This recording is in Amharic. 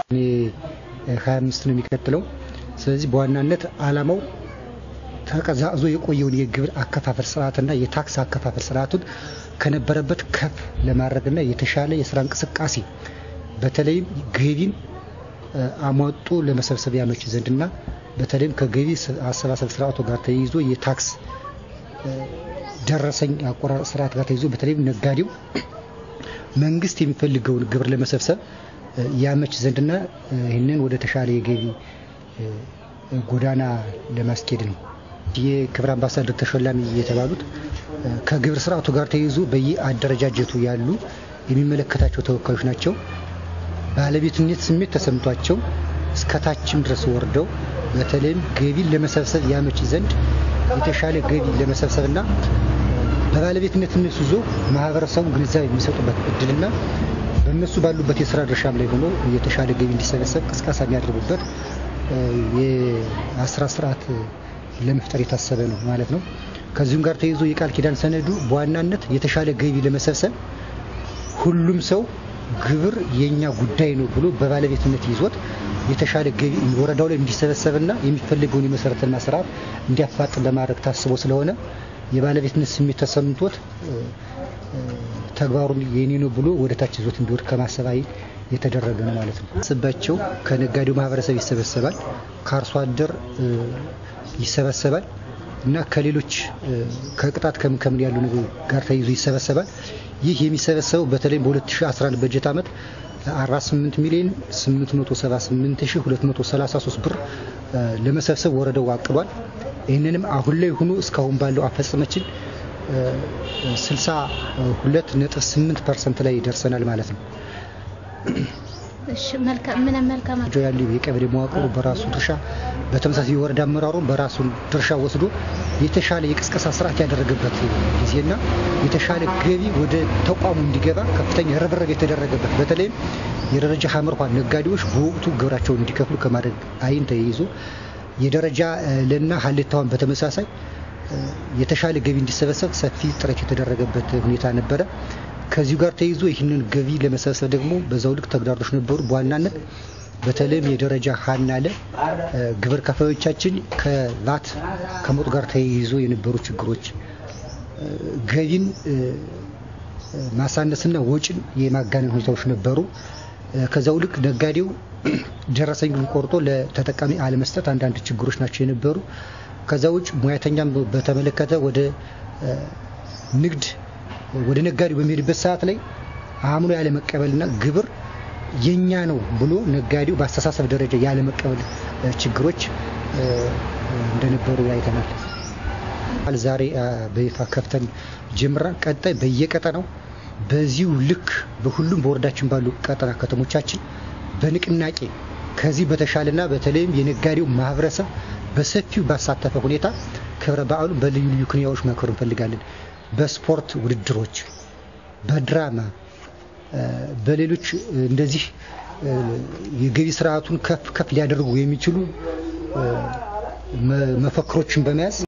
ሀያ አምስት ነው የሚቀጥለው። ስለዚህ በዋናነት አላማው ተቀዛቅዞ የቆየውን የግብር አከፋፈል ስርዓትና የታክስ አከፋፈል ስርዓቱን ከነበረበት ከፍ ለማድረግና የተሻለ የስራ እንቅስቃሴ በተለይም ገቢን አሟጦ ለመሰብሰብ ያመች ዘንድና በተለይም ከገቢ አሰባሰብ ስርዓቱ ጋር ተያይዞ የታክስ ደረሰኝ አቆራረጥ ስርዓት ጋር ተይዞ በተለይም ነጋዴው መንግስት የሚፈልገውን ግብር ለመሰብሰብ ያመች ዘንድና ይህንን ወደ ተሻለ የገቢ ጎዳና ለማስኬድ ነው። የክብር አምባሳደር ተሸላሚ የተባሉት ከግብር ስርዓቱ ጋር ተይዞ በየአደረጃጀቱ ያሉ የሚመለከታቸው ተወካዮች ናቸው። ባለቤትነት ስሜት ተሰምቷቸው እስከታችም ድረስ ወርደው በተለይም ገቢን ለመሰብሰብ ያመች ዘንድ የተሻለ ገቢ ለመሰብሰብና በባለቤትነት እነሱ ይዞ ማህበረሰቡ ግንዛቤ የሚሰጡበት እድልና በእነሱ ባሉበት የስራ ድርሻም ላይ ሆኖ የተሻለ ገቢ እንዲሰበሰብ ቅስቀሳ የሚያደርጉበት የአስራ ስርዓት ለመፍጠር የታሰበ ነው ማለት ነው። ከዚሁም ጋር ተይዞ የቃል ኪዳን ሰነዱ በዋናነት የተሻለ ገቢ ለመሰብሰብ ሁሉም ሰው ግብር የኛ ጉዳይ ነው ብሎ በባለቤትነት ይዞት የተሻለ ገቢ ወረዳው ላይ እንዲሰበሰብና የሚፈልገውን የመሰረትና ስርዓት እንዲያፋጥን ለማድረግ ታስቦ ስለሆነ የባለቤትነት ስሜት ተሰምቶት ተግባሩን የኔ ነው ብሎ ወደ ታች ይዞት እንዲወድ ከማሰብ አይል የተደረገ ነው ማለት ነው። ስባቸው ከነጋዴው ማህበረሰብ ይሰበሰባል፣ ከአርሶ አደር ይሰበሰባል እና ከሌሎች ከቅጣት ከምን ከምን ያሉ ነገር ጋር ተይዞ ይሰበሰባል። ይህ የሚሰበሰበው በተለይም በ2011 በጀት ዓመት 48 ሚሊዮን 878233 ብር ለመሰብሰብ ወረዳው አቅዷል። ይህንንም አሁን ላይ ሆኖ እስካሁን ባለው አፈጸመችን 62.8 ፐርሰንት ላይ ደርሰናል ማለት ነው። ያሉ የቀበሌ መዋቅሩ በራሱ ድርሻ በተመሳሳይ የወረዳ አመራሩ በራሱ ድርሻ ወስዶ የተሻለ የቅስቀሳ ስርዓት ያደረገበት ጊዜና የተሻለ ገቢ ወደ ተቋሙ እንዲገባ ከፍተኛ ርብርብ የተደረገበት በተለይም የደረጃ ሀመርኋ ነጋዴዎች በወቅቱ ግብራቸውን እንዲከፍሉ ከማድረግ አይን ተይዞ የደረጃ ለና ሀሌታዋን በተመሳሳይ የተሻለ ገቢ እንዲሰበሰብ ሰፊ ጥረት የተደረገበት ሁኔታ ነበረ። ከዚሁ ጋር ተይዞ ይህንን ገቢ ለመሰብሰብ ደግሞ በዛው ልክ ተግዳሮቶች ነበሩ። በዋናነት በተለይም የደረጃ ሀና ለ ግብር ከፋዮቻችን ከቫት ከሞት ጋር ተያይዞ የነበሩ ችግሮች ገቢን ማሳነስና ወጪን የማጋነን ሁኔታዎች ነበሩ። ከዛው ልክ ነጋዴው ደረሰኙን ቆርጦ ለተጠቃሚ አለመስጠት አንዳንድ ችግሮች ናቸው የነበሩ። ከዛ ውጭ ሙያተኛም በተመለከተ ወደ ንግድ ወደ ነጋዴው በሚሄድበት ሰዓት ላይ አምኖ ያለመቀበልና ግብር የኛ ነው ብሎ ነጋዴው በአስተሳሰብ ደረጃ ያለመቀበል ችግሮች እንደነበሩ አይተናል። ዛሬ በይፋ ከፍተን ጀምረን ቀጣይ በየቀጠናው በዚሁ ልክ በሁሉም በወረዳችን ባሉ ቀጠና ከተሞቻችን በንቅናቄ ከዚህ በተሻለና በተለይም የነጋዴው ማህበረሰብ በሰፊው ባሳተፈ ሁኔታ ክብረ በዓሉን በልዩ ልዩ ክንያዎች ማክበር እንፈልጋለን። በስፖርት ውድድሮች፣ በድራማ፣ በሌሎች እንደዚህ የገቢ ስርዓቱን ከፍ ከፍ ሊያደርጉ የሚችሉ መፈክሮችን በመያዝ